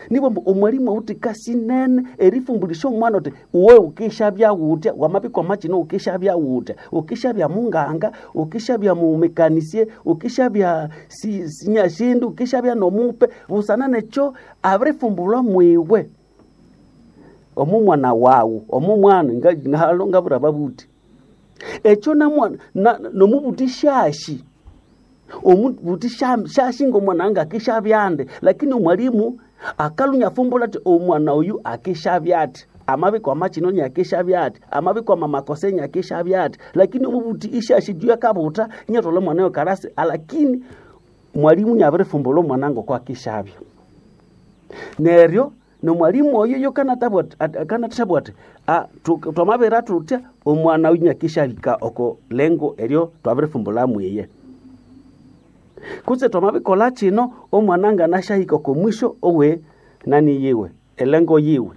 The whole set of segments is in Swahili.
nibo mbu omwalimu auti kasi nene erifumbulisha omwana oti uwe ukishabya wutya wamabikwa machino ukishabya wutya ukishabya munganga ukishabya mumekanisie ukishabya si, sinyashindu ukishabya nomupe busana necho abirifumbulwa mwiwe omu mwana wawu omu mwana nga- ngalo ngabura babuti ekyo namwana na- nomubuti shashi omubuti sha- shashi ngomwana anga akishabyande lakini omwalimu akalunya fumbula ati omwana oyu akishabya ati amabiko amachinoni akishabya ati amabiko amamakoseni akishabya ati lakini omubuti ishashi juu yakabuta nyatola mwana yo karasi lakini mwalimu nyabirifumbula omwana ngoko akishabya neryo nomwalimu oyo yo kanatabwa ati "Ah, tu- twamabera tutya omwana uyu nyakishabika oko lengo eryo twabirifumbula mwiye kutse twamabikola chino omwana nganashahika oko mwisho owe nani yiwe elengo yiwe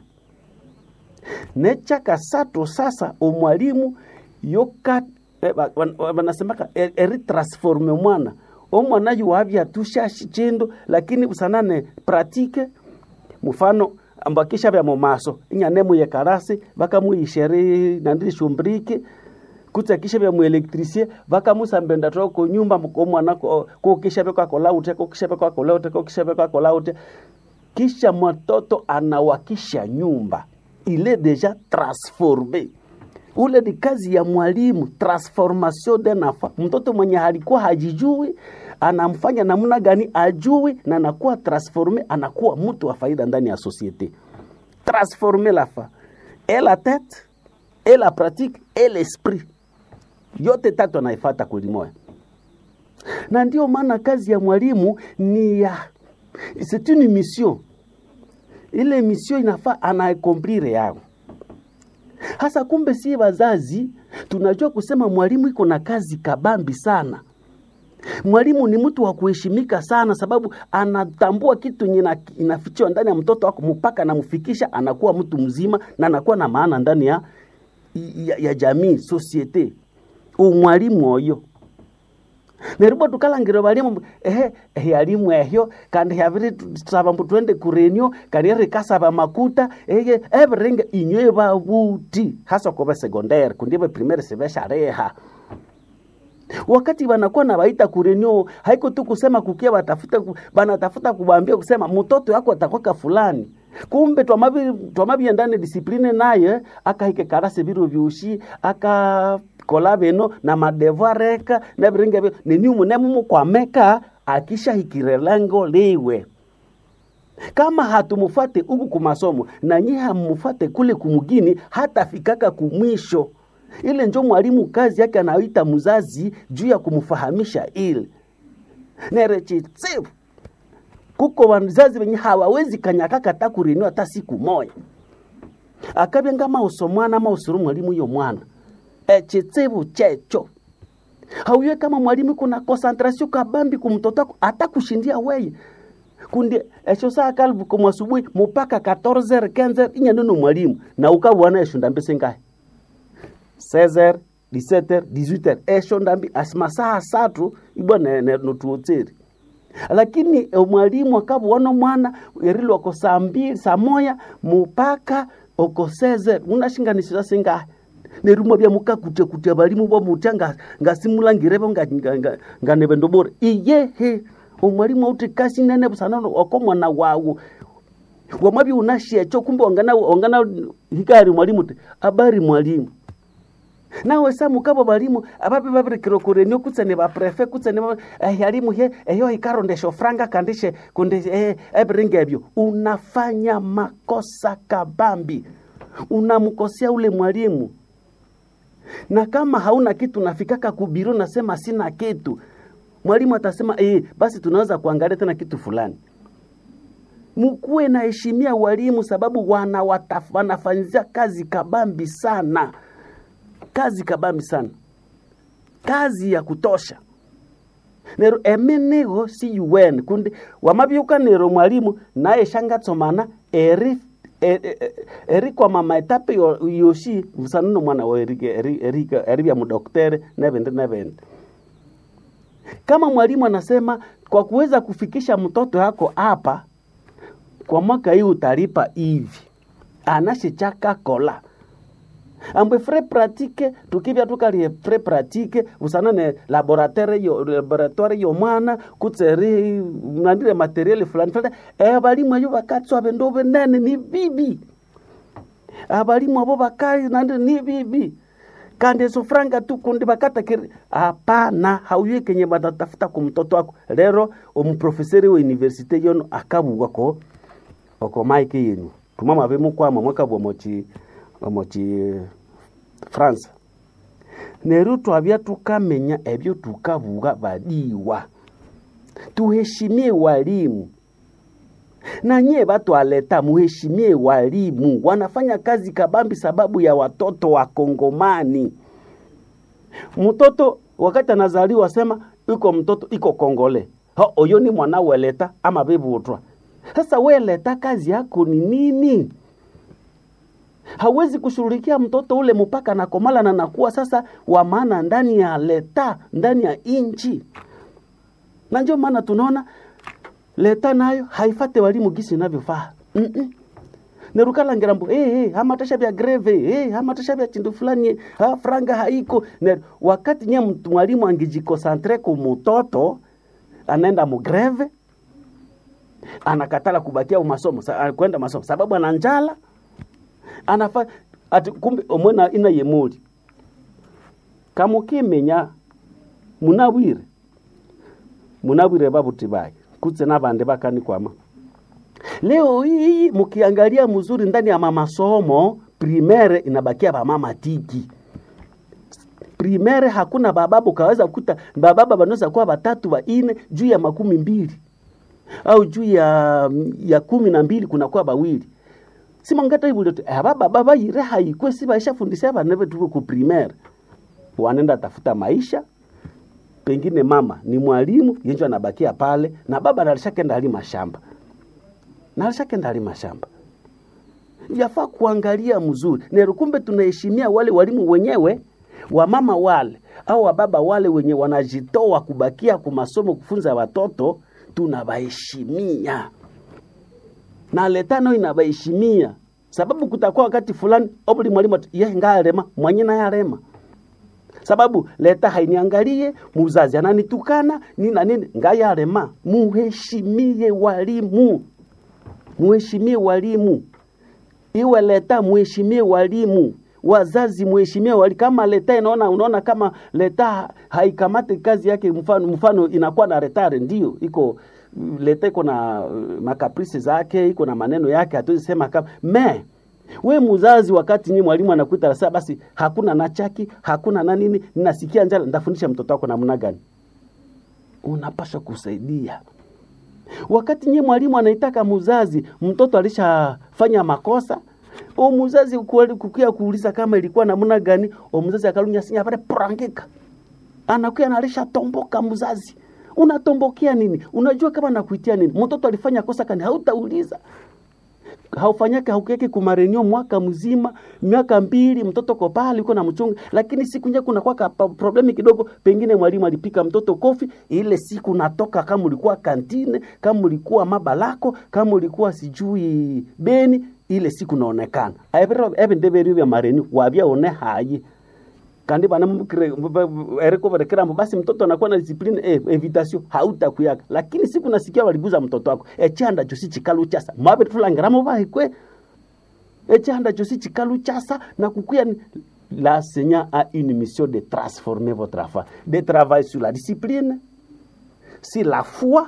nechakasatu sasa omwalimu yoka eh, ba- ban- banasemaka e- eritransforme omwana omwana yuwabya tushashi chindu lakini busanane pratike mfano ambakisha vya momaso inyanemuye karasi vakamuyisheri nandilishumbriki kutse kisha vya muelektrisie vakamusambenda toko nyumba komwana kokisha vya kwakola ute kokisha vya kwakola ute kokisha vya kwakola ute kisha mtoto anawakisha nyumba ile deja transforme ule ni kazi ya mwalimu transformation de nafa mtoto mwenye alikuwa hajijui anamfanya namna gani ajui na anakuwa transforme anakuwa mtu wa faida ndani ya societe transformer la fa et la tête et la pratique et l'esprit yote tatu anaifata kulimoya na ndio maana kazi ya mwalimu ni ya c'est une mission ile mission inafaa anaaccomplir yao hasa kumbe si wazazi tunajua kusema mwalimu iko na kazi kabambi sana mwalimu ni mtu wa kuheshimika sana sababu anatambua kitu yenye inafichiwa ndani ya mtoto wako mpaka anamfikisha anakuwa mtu mzima na anakuwa na maana ndani ya, ya, ya jamii societe umwalimu oyo neribwa tukalangire balimu ehe ehe alimu ehyo kandi haviri tusaba mbu twende kurenio kandi rikasaba makuta eye ebiringe inywe babuti hasa kobe sekondari kundibe primary sibeshareha wakati wanakuwa na waita kurenio haiko tu kusema kukia watafuta banatafuta kubambia kusema mtoto yako atakwaka fulani kumbe twamabi ndani disipline naye akahike karase biro byushi aka kola beno na madevoir reka nebiringe byo niniumu nemumukwameka akishahikire lengo liwe kama hatumufate huku kumasomo na nyi hamufate kule kumugini hatafikaka kumwisho ile njo mwalimu kazi yake anaita mzazi juu ya kumfahamisha ile nerechitsivu kuko wazazi wenye hawawezi kanyakaka ta kurinio hata siku moya akabya ngama usomwana ama usuru mwalimu yo mwana echitsivu checho hauye kama mwalimu kuna concentration kabambi kumtoto wako hata kushindia weye kundi esho saa kalbu kwa asubuhi mpaka 14 15 inya neno mwalimu na ukabwana eshunda mbese ngahe 16 17 18 esho ndambi asimasaa satu ibwa notuotseri lakini mwalimu akabwana mwana erilwa ko saa mbili saa moya mpaka oko 16 unashinganisira singahe nerumwa bya mukakute kute balimu bo mutya ngasimulangirebo nganebe ndobore iyehe omwalimu auti kasi nene busana oko mwana wawo wamabi unashecho kumbe ongana ongana hikari mwalimu te abari mwalimu nawe sa mukabo balimu ababi babirikiro kurenio kutsene ba prefe kutsene eh, yalimu he eyo ikarondesho franga kandishe kunde eh, ebiringa ebyo unafanya makosa kabambi unamkosea ule mwalimu na kama hauna kitu nafikaka kubiro nasema sina kitu mwalimu atasema eh, basi tunaweza kuangalia tena kitu fulani mkuwe na heshimia walimu sababu wana wanafanyizia kazi kabambi sana kazi kabambi sana kazi ya kutosha nero emenego si un kundi wamabyuka nero mwalimu naye shangatsomana eri eri kwa mama etape yoshi busanano mwana wa eri eri eri eri bya mudoktere nebende nebende kama mwalimu anasema kwa kuweza kufikisha mtoto yako hapa kwa mwaka hii utalipa hivi anashechaka kola ambwe frais pratique tukibya tukalie frais pratique usanane laboratoire yo laboratoire yo mwana kutseri nandire materiel fulani fulani eh balimu ayo bakatswa bendo benene ni bibi abalimu abo bakai nandire ni bibi kandi ezo franga tu kundi bakatakiri hapana hauye kenye batatafuta ku mtoto wako lero omuprofeseri wa universite yono akabugwa ko oko maike yenu tumama bemukwama mwakabwa mochi mochi france neru twabya tukamenya ebyo tukabuga badiwa tuheshimie walimu na nyie batwaleta muheshimie walimu wanafanya kazi kabambi sababu ya watoto wa kongomani mtoto wakati anazaliwa sema iko mtoto iko kongole ho oyo ni mwana weleta ama bebutwa sasa weleta kazi yako ni nini hawezi kushughulikia mtoto ule mpaka nakomala na nakuwa sasa wa maana ndani ya leta ndani ya inchi na ndio maana tunaona leta nayo haifate walimu gisi inavyofaa mm -mm. nerukalangira mbu hey, hey, hamatasha vya greve hey, hamatasha vya chindu fulani ha, franga haiko ne, wakati nye mtu mwalimu angijikosantre ku mutoto anaenda mugreve anakatala kubakia umasomo sa, kwenda masomo sababu ana njala anafa ati kumbe omwena ina yemuli kamukimenya munabwire munabwire babuti bake kutse nabande bakani kwama leo hii mkiangalia mzuri ndani ya mamasomo primaire inabakia bamama tiki primaire hakuna bababu kaweza kukuta bababa banaweza kuwa batatu baine juu ya makumi mbili au juu ya ya kumi na mbili kunakuwa bawili simangata ibulete abababa bayire haikwe si baishafundisha abana betu ku primaire wanaenda tafuta maisha pengine mama ni mwalimu yenjo anabakia pale na baba alishakenda alima shamba na alishakenda alima shamba yafaa kuangalia mzuri nero kumbe tunaheshimia wale walimu wenyewe wamama wale au wababa wale wenye wanajitoa kubakia kumasomo kufunza watoto tunabaheshimia na letano inabaheshimia sababu kutakuwa wakati fulani obuli mwalimu ye ngalema mwenye naye alema sababu leta hainiangalie muzazi ananitukana nina nini ngayalema muheshimie walimu muheshimie walimu iwe leta muheshimie walimu wazazi muheshimie wali kama leta inaona unaona kama leta haikamate kazi yake mfano, mfano inakuwa na retare ndio iko leta iko na makaprisi zake iko na maneno yake hatuwezi sema kama me we mzazi wakati nyi mwalimu anakuita sasa basi hakuna na chaki hakuna na nini ninasikia njala ndafundisha mtoto wako namna gani unapaswa kusaidia wakati nyi mwalimu anaitaka mzazi mtoto alishafanya makosa o mzazi kukia kuuliza kama ilikuwa namna gani o mzazi akalunya sinya pale prangika anakuya analisha tomboka mzazi unatombokea nini unajua kama nakuitia nini mtoto alifanya kosa kani hautauliza haufanyake haukiake kumarenio mwaka mzima miaka mbili mtoto ko pale uko na mchunga lakini siku nye kuna kwa problemi kidogo pengine mwalimu alipika mtoto kofi ile siku natoka kama ulikuwa kantine kama ulikuwa mabalako kama ulikuwa sijui beni ile siku naonekana ebe ndeberi vya mareni wabya one hayi kandi bana ereko barekera basi mtoto anakuwa na discipline eh, evitation hautakuyaka lakini siku nasikia waliguza mtoto wako echanda josi chikalu chasa mabe tulangiramo bahikwe echanda josi chikalu chasa na kukuya l'enseignant a une mission de transformer votre enfant de travailler sur la discipline sur la foi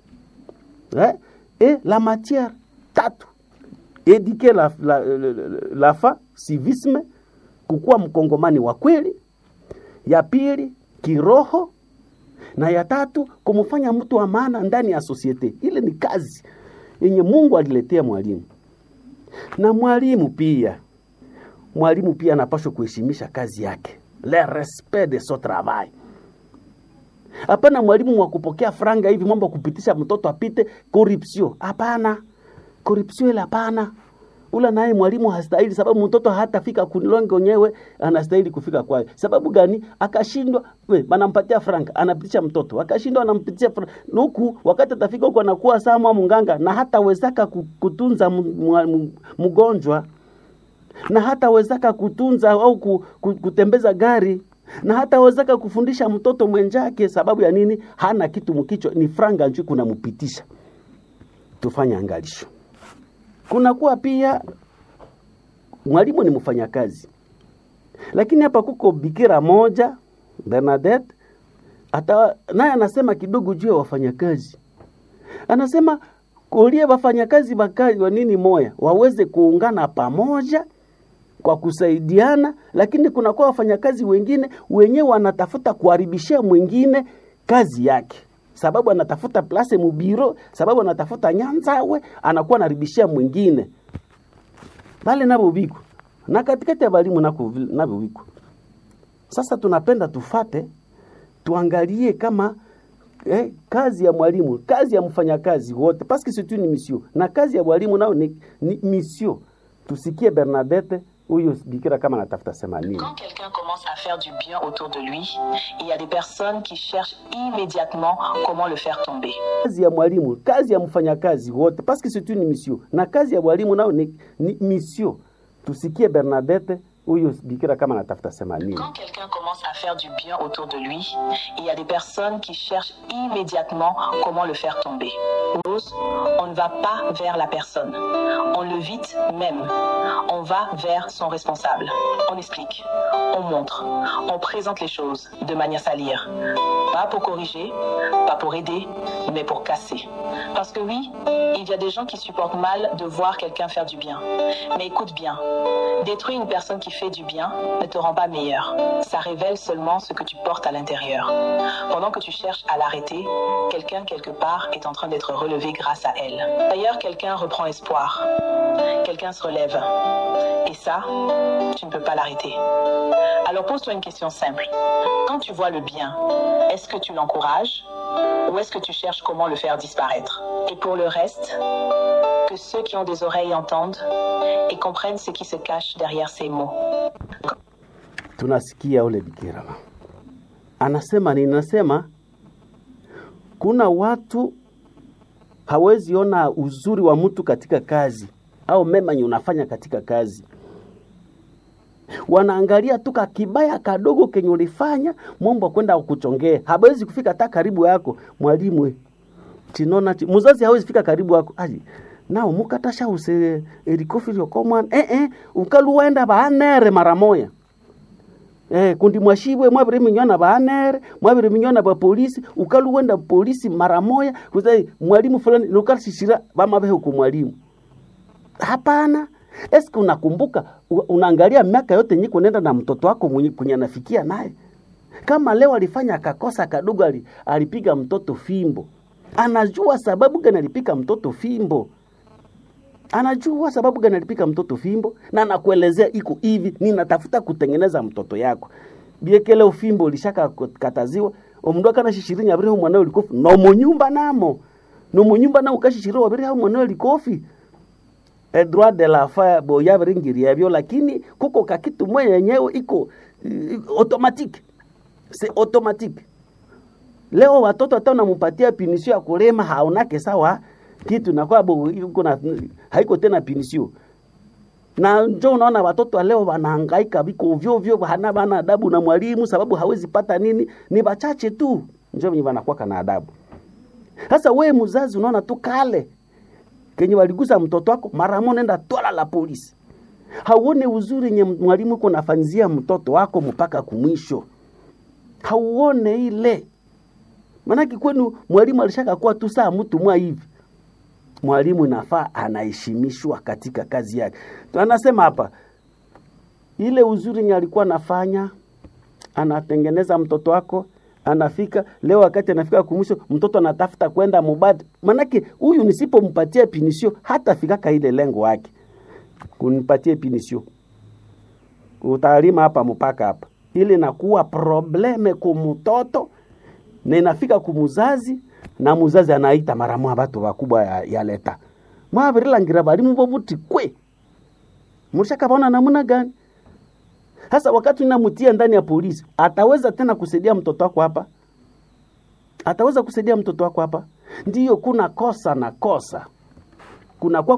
hein, et la matière tatu éduquer la, la, la, la fa civisme kukuwa mkongomani wa kweli ya pili kiroho na ya tatu kumfanya mtu wa maana ndani ya sosiete ile ni kazi yenye mungu aliletea mwalimu na mwalimu pia mwalimu pia anapaswa kuheshimisha kazi yake le respect de son travail hapana mwalimu wa kupokea franga hivi mambo kupitisha mtoto apite corruption hapana corruption ile hapana ula naye mwalimu hastahili, sababu mtoto hatafika kunilonge wenyewe anastahili kufika kwayo. Sababu gani? Akashindwa, we banampatia frank, anapitisha mtoto, akashindwa, anampitisha frank huku, wakati atafika huku anakuwa sama munganga na hatawezaka ku- kutunza mu- mu- mu- mgonjwa na hatawezaka kutunza au ku, ku, kutembeza gari na hatawezaka kufundisha mtoto mwenjake. Sababu ya nini? Hana kitu mkichwa, ni franga nju kunampitisha. Tufanye angalisho. Kunakuwa pia mwalimu ni mfanyakazi, lakini hapa kuko bikira moja Bernadette, hata naye anasema kidogo juu ya wafanyakazi. Anasema kulie wafanyakazi bakazi wa nini moya waweze kuungana pamoja kwa kusaidiana, lakini kunakuwa wafanyakazi wengine wenyewe wanatafuta kuharibishia mwingine kazi yake, sababu anatafuta place mubiro, sababu anatafuta nyanzawe, anakuwa anaribishia mwingine bale nabo biko na katikati ya balimu nako vile- nabo biko. Sasa tunapenda tufate tuangalie kama eh, kazi ya mwalimu, kazi ya mfanyakazi wote, parce que c'est une mission, na kazi ya mwalimu nao ni, ni mission. Tusikie Bernadette huyu bikira kama anatafuta sema nini. Quand quelqu'un commence à faire du bien autour de lui, il y a des personnes qui cherchent immédiatement comment le faire tomber. Kazi ya mwalimu, kazi ya mfanyakazi wote, parce que c'est une mission, na kazi ya mwalimu nao ni, ni mission. Tusikie Bernadette huyu bikira kama anatafuta sema nini. Quand quelqu'un commence à faire du bien autour de lui, il y a des personnes qui cherchent immédiatement comment le faire tomber. Rose, On ne va pas vers la personne. On l'évite même. On va vers son responsable. On explique. On montre. On présente les choses de manière salière. Pas pour corriger, pas pour aider, mais pour casser. Parce que oui, il y a des gens qui supportent mal de voir quelqu'un faire du bien. Mais écoute bien, détruire une personne qui fait du bien ne te rend pas meilleur. Ça révèle seulement ce que tu portes à l'intérieur. Pendant que tu cherches à l'arrêter, quelqu'un quelque part est en train d'être relevé grâce à elle. D'ailleurs, quelqu'un reprend espoir. Quelqu'un se relève. Et ça, tu ne peux pas l'arrêter. Alors pose-toi une question simple. Quand tu vois le bien, est-ce que tu l'encourages ou est-ce que tu cherches comment le faire disparaître Et pour le reste, que ceux qui ont des oreilles entendent et comprennent ce qui se cache derrière ces mots. tunasikia ule bikira anasema nini? Anasema kuna watu hawezi ona uzuri wa mtu katika kazi au mema yenye unafanya katika kazi, wanaangalia tu kakibaya kadogo kenye ulifanya, mombo kwenda kuchongea, hawezi kufika hata karibu yako. Mwalimu we, chinona chi, muzazi hawezi fika karibu yako aji nao mukatasha use erikofi lyokomwana eh eh ukaluwenda baanere mara moya Eh, kundi mwashibwe mwabire minyona baanere mwabire minyona ba polisi ukaluwenda polisi mara moya kuzai mwalimu fulani lukashishira bamabehe ku mwalimu hapana eske unakumbuka u- unaangalia miaka yote nyiko nenda na mtoto wako mwenye kwenye anafikia naye kama leo alifanya akakosa kadogo ali, alipiga mtoto fimbo anajua sababu gani alipiga mtoto fimbo anajua sababu gani alipika mtoto fimbo na anakuelezea iko hivi, ninatafuta kutengeneza mtoto yako biekele ufimbo ulishaka kataziwa omundu akanashishirinya abiri ho mwana ulikofi no munyumba namo no munyumba na ukashishiriwa abiri ho mwana ulikofi e droit de la fa bo yabiringiria byo lakini kuko kakitu mwe yenyewe iko uh, automatique c'est automatique leo watoto hata unamupatia pinisio ya kulema haonake sawa kitu nakuwa bo yuko na haiko tena pinisio na njo unaona watoto wa leo wanahangaika viko ovyo ovyo, hana bana adabu na mwalimu, sababu hawezi pata nini, ni bachache tu njo wenye wanakuwa na adabu. Sasa wewe mzazi unaona tu kale kenye waligusa mtoto wako, mara moja nenda twala la polisi. Hauone uzuri nye mwalimu uko nafanyizia mtoto wako mpaka kumwisho, hauone ile Manake kwenu mwalimu alishaka kuwa tu saa mtu mwa hivi. Mwalimu nafaa anaheshimishwa katika kazi yake. Anasema hapa ile uzuri nye alikuwa anafanya, anatengeneza mtoto wako, anafika leo, wakati anafika kumwisho, mtoto anatafuta kwenda mubadi. Manake huyu nisipompatia pinisio hata fikaka ile lengo yake, kunipatie pinisio, utalima hapa mpaka hapa, ile nakuwa probleme kumtoto na inafika kumuzazi na muzazi anaita mara mwa batu bakubwa ya, ya leta mwabirilangirira balimu bobuti kwe mshakaona namna gani sasa wakati unamtia ndani ya polisi ataweza tena kusaidia mtoto wako hapa ataweza kusaidia mtoto wako hapa ndiyo kuna kosa na kosa kuna kwa